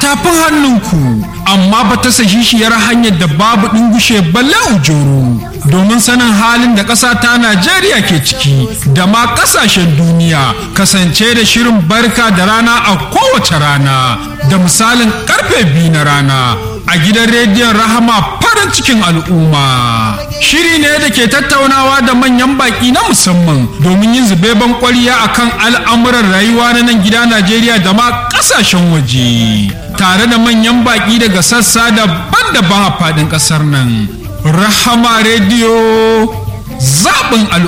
tafin hannunku amma ba ta sahihiyar hanyar da babu ɗingushe balle ujoro domin sanin halin da ƙasa ta Najeriya ke ciki da ma ƙasashen duniya kasance da shirin barka da rana a kowace rana da misalin karfe biyu na rana a gidan rediyon rahama farin cikin al'umma shiri ne da ke tattaunawa da manyan baki na musamman domin yin zubeban kwariya akan al'amuran rayuwa na nan gida najeriya da ma kasashen waje tare da manyan baki daga sassa daban-daban a faɗin ƙasar nan rahama rediyo zaɓin al'umma